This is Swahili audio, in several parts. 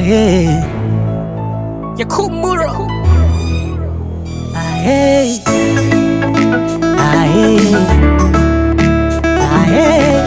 Aye, Yakub Muro. aye, aye, aye,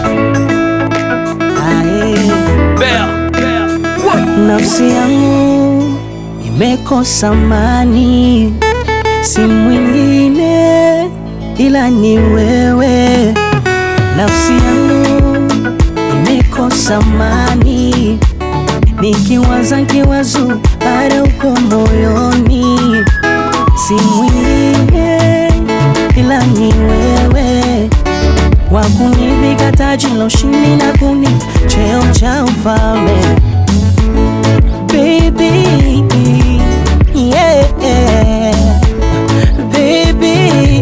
aye. Bell. Nafsi yangu imekosa amani, si mwingine ila ni wewe. Nafsi yangu imekosa amani, nikiwaza kiwazo bado uko moyoni, si mwingine ila ni wewe wa kunivika taji la ushindi na kuni cheo cha ufalme baby yeah baby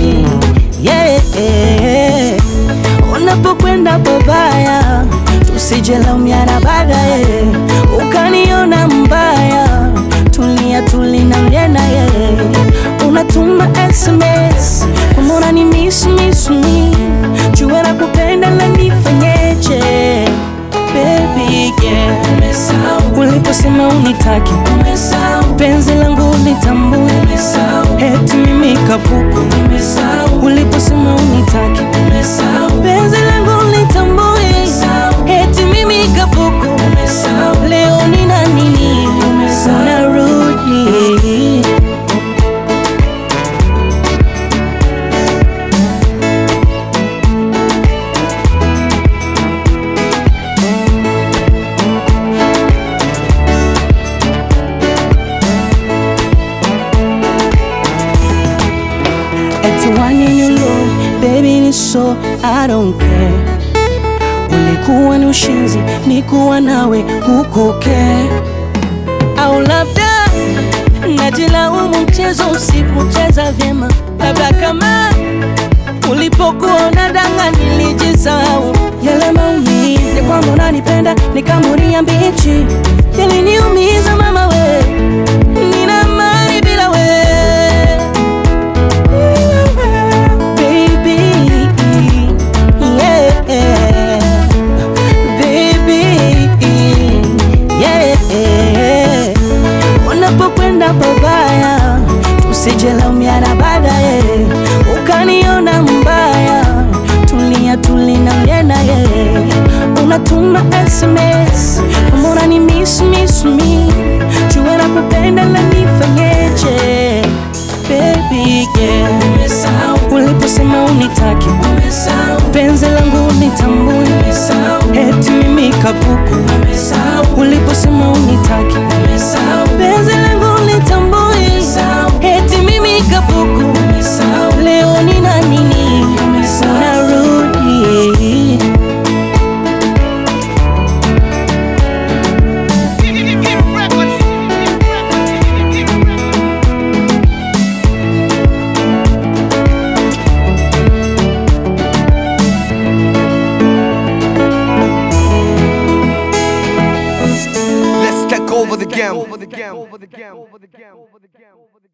yeah unapokwenda babaya tusijelaumiana baadaye ukaniona mbaya tulia tulina mlenaye unatuma sms kumona ni miss miss me jua na kupenda la nifanyeje baby yeah uliposema unitaki penzi langu litambue eti mimi kapuku uliposema unitaki penzi langu litambue eti mimi kapuku leo nina nini unarudi Eti waninyulo baby ni so I don't care Ulikuwa ni ushinzi nikuwa nawe kukoke au labda najilaumu mchezo usikucheza vyema labda kama ulipokuwa unadanga nilijisahau yale maumizi kwamba unanipenda nikamuria mbichi yaliniumiza mama we nina mali bila we baby yeah baby yeah unapokwenda pabaya tusijelaumiana baadaye ukaniona mbaya tulia tulina mlenaye unatuma sms mbona ni miss miss me jua na kupenda la nifanyeje baby yeah uliposema unitaki penzi langu nitambue eti mimi kapuku uliposema unitaki penzi langu nitambue eti mimi kapuku leo nina nini unarudi Let's take over the game.